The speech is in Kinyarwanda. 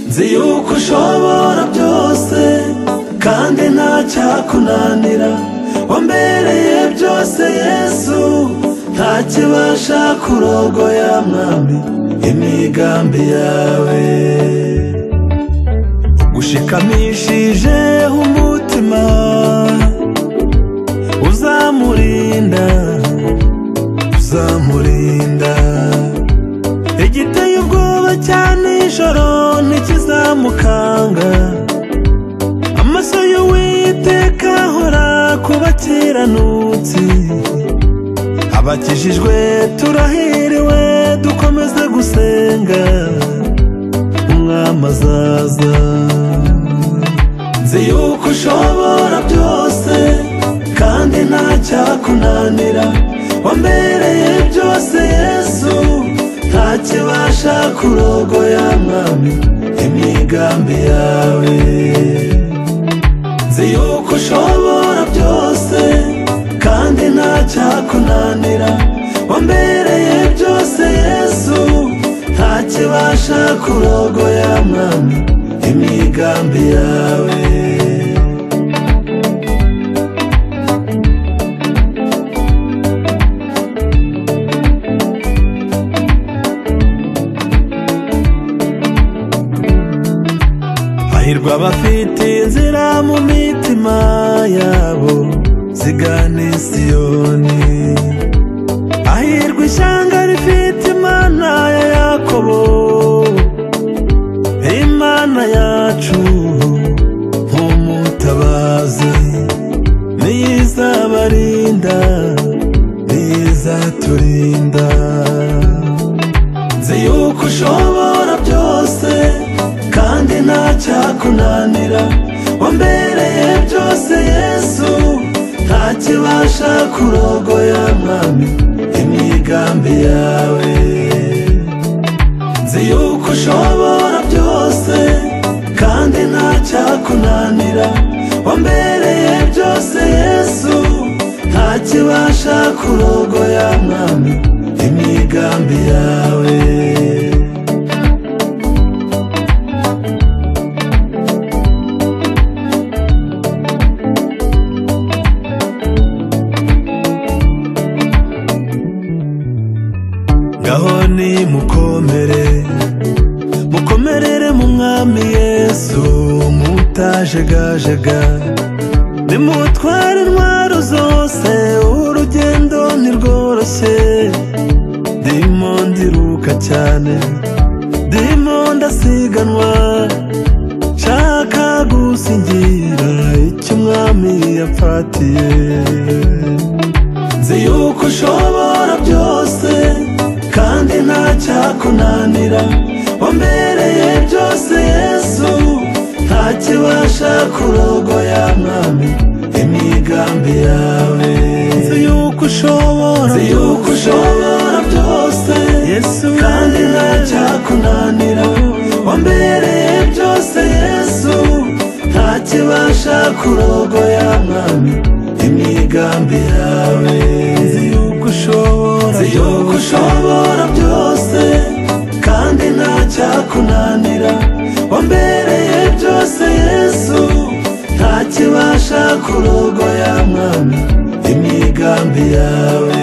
nzi yuko ushobora byose kandi ntacyakunanira wambereye byose yesu ntakibasha kurogoya mwami imigambi yawe ushikamishije umutima uzamurinda uzamurinda igiteye ubwoba cya nijoro ntikizamukanga amaso y'uwiteka ahora ku bakiranutsi abakijijwe turahiriwe dukomeze gusenga umwami azaza nzi yuko ushobora byose kandi ntacyakunanira wambereye byose yesu ntakibasha kurogoya mwami imigambi yawe nzi yuko ushobora byose kandi ntacyakunanira wambereye byose yesu ntakibasha kurogoya mwami imigambi yawe Hahirwa abafite inzira mu mitima yabo zigana i Siyoni Hahirwa ishyanga rifite Imana ya Yakobo Imana yacu nk'umutabazi niyizabarinda niyizaturinda nzi yuko ushobora byose kandi ntacyakunanira wambereye byose yesu ntakibasha kurogoya mwami imigambi yawe nzi yuko ushobora byose kandi ntacyakunanira wambereye byose yesu ntakibasha kurogoya mwami imigambi yawe ngaho nimukomere mukomerere mu mwami yesu mutajegajega nimutware intwaro zose urugendo ntirworoshye ndimo ndiruka cyane ndimo ndasiganwa nshaka gusingira icyo umwami yapfatiye nzi yuko ushobora byose kandi ntacyakunanira wambereye byose yesu ntakibasha kurogoya mwami imigambi yawe nzi yuko ushobora nzi yuko ushobora byose yesu kandi ntacyakunanira wambereye byose yesu ntakibasha kurogoya mwami imigambi yawe nzi yuko ushobora nzi yuko ushobora byose kandi ntacyakunanira wambereye byose yesu ntakibasha kurogoya mwami imigambi yawe